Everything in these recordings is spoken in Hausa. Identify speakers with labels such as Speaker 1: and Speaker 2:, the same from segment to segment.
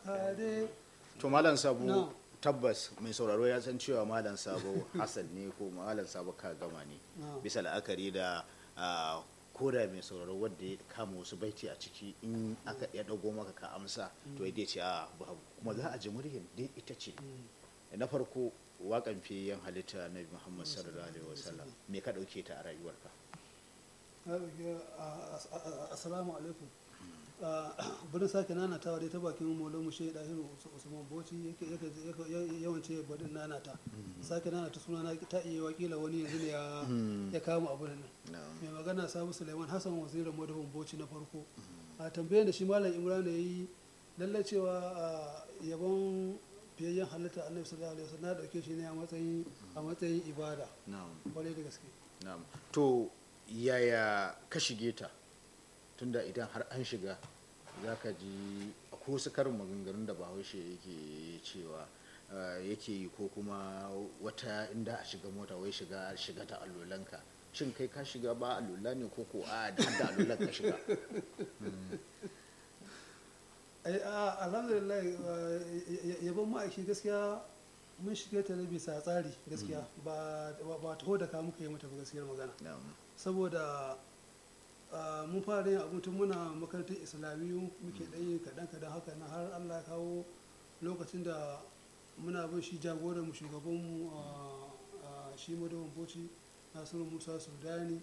Speaker 1: kare
Speaker 2: to malam sabo
Speaker 1: Na.
Speaker 2: tabbas mai sauraro ya san cewa malam sabo hassan ne ko malam sabo ka gama ne
Speaker 1: Na.
Speaker 2: bisa la'akari da ah, koda mai sauraro wanda ya kama wasu baiti a ciki in aka ya dago maka ka amsa to ya ce a babu kuma za a ji muryar dai ita ce na farko wakan fiye halitta na muhammad sallallahu alaihi wasallam me ka dauke ta a rayuwarka
Speaker 1: na ɗauki a- a- a- assalamu alaikum burin sake nanatawa dai ta bakin molo mushe dahiru usman boci yake yake yake yawance badin nanata sake nanata suna na ta iya wakila wani yanzu ne ya ya kama abu nan
Speaker 2: na'am
Speaker 1: mai magana sabu suleiman hassan wazirin madahun boci na farko a tambayar da shi malam imran ya yi lallai cewa a yabon fiyayyen halitta annabi sallallahu alaihi wasallam na dauke shi ne a matsayin a matsayin ibada
Speaker 2: na'am
Speaker 1: kwarai da gaske
Speaker 2: na'am to yaya ka shige ta tunda idan har an shiga za ka ji akwai wasu karin maganganun da bahaushe yake cewa ah, yake yi ko kuma wata inda a shiga mota wai shiga shiga ta allolanka shin kai ka shiga ba allola ne ko ko a da da allolan ka shiga
Speaker 1: ai a alhamdulillah uh, y- y- yabon ma'aiki gaskiya mun shige ta ne bisa tsari gaskiya ba ba- ba taho da ka muka yi mata ba gaskiyar magana
Speaker 2: na'am
Speaker 1: saboda uh, mun fara yin abin tun muna makarantar islamiyu muke ɗan yin kaɗan kaɗan haka na har allah ya kawo lokacin da muna bin shi jagoran mu shugaban mu a shi madawan boci nasiru musa sudani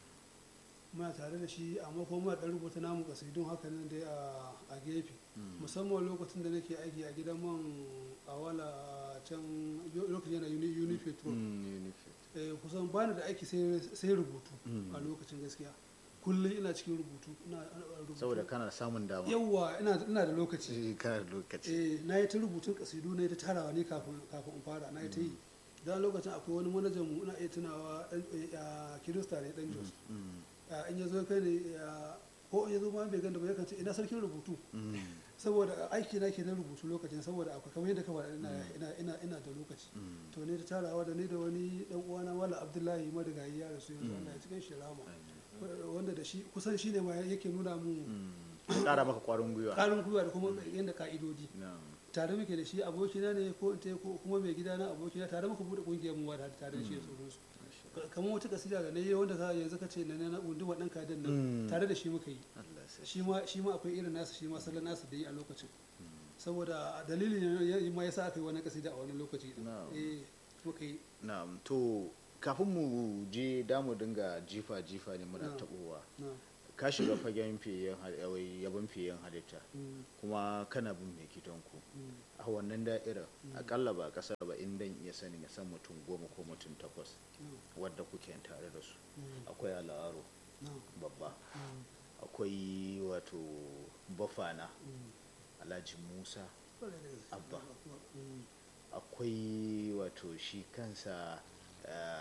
Speaker 1: muna tare da shi amma kuma muna ɗan rubuta namu kasidun haka nan dai a- a gefe musamman lokacin da nake aiki a gidan man awala a can lokacin yana uni uni petrol eh, kusan bani da aiki sai sai rubutu a lokacin gaskiya kullum ina cikin rubutu ina ina rubutu
Speaker 2: saboda kana samun dama
Speaker 1: yawwa ina ina da lokaci
Speaker 2: Eh, kana da lokaci
Speaker 1: eh na yi ta rubutun kasidu na yi ta tarawa ne kafin kafin in fara na yi ta yi dan lokacin akwai wani manajan mu ina iya tunawa dan eh, a kirista ne dan Jos
Speaker 2: Mm,
Speaker 1: Ah, in ya zo kai ne ah, ko in ya zo ma bai ganda ba yakan ce ina sarkin rubutu
Speaker 2: mm,
Speaker 1: saboda aiki na ke na rubutu lokacin saboda akwai kamar yadda ka faɗa ina ina ina ina da lokaci
Speaker 2: mm.
Speaker 1: to ne ta tarawa da ni da wani dan uwana wala abdullahi madigayi ya rasu yanzu Allah ya cikin shi rama wanda da shi kusan shi ne ma yake nuna mu
Speaker 2: Mm. ƙara maka ƙwarin gwiwa
Speaker 1: ƙarin gwiwa da kuma yadda ka'idodi
Speaker 2: na'am
Speaker 1: tare muke da shi abokina ne ko in ce ko kuma mai gida na abokina tare muka bude kungiyar mu da tare da shi da sauransu kamar wata kasida da na yi wanda za yanzu ka ce na na unduma ɗan kadan
Speaker 2: Mm.
Speaker 1: nan tare da shi muka yi
Speaker 2: Allah sai
Speaker 1: shi ma shi ma akwai irin nasa shi ma salon nasa da yi a lokacin saboda dalilin ya ma yasa aka yi wani kasida a wani lokaci din.
Speaker 2: Na'am.
Speaker 1: eh muka yi
Speaker 2: na'am to kafin mu je damu dinga jifa jifa ne muna
Speaker 1: Na'am.
Speaker 2: tabowa
Speaker 1: na
Speaker 2: ka shiga fagen fiyen yabon fiyen halitta
Speaker 1: mm,
Speaker 2: kuma kana bin mai gidanku
Speaker 1: mm,
Speaker 2: a wannan da'irar akalla ba kasar ba in dan iya sanin ya san mutum goma ko mutum takwas
Speaker 1: na,
Speaker 2: wadda kuke tare da su
Speaker 1: mm,
Speaker 2: akwai al'aro
Speaker 1: na,
Speaker 2: babba
Speaker 1: mm,
Speaker 2: akwai wato bafana
Speaker 1: mm.
Speaker 2: alhaji musa
Speaker 1: Kwarai da gaske.
Speaker 2: Abba.
Speaker 1: Mm,
Speaker 2: akwai wato shi kansa eh,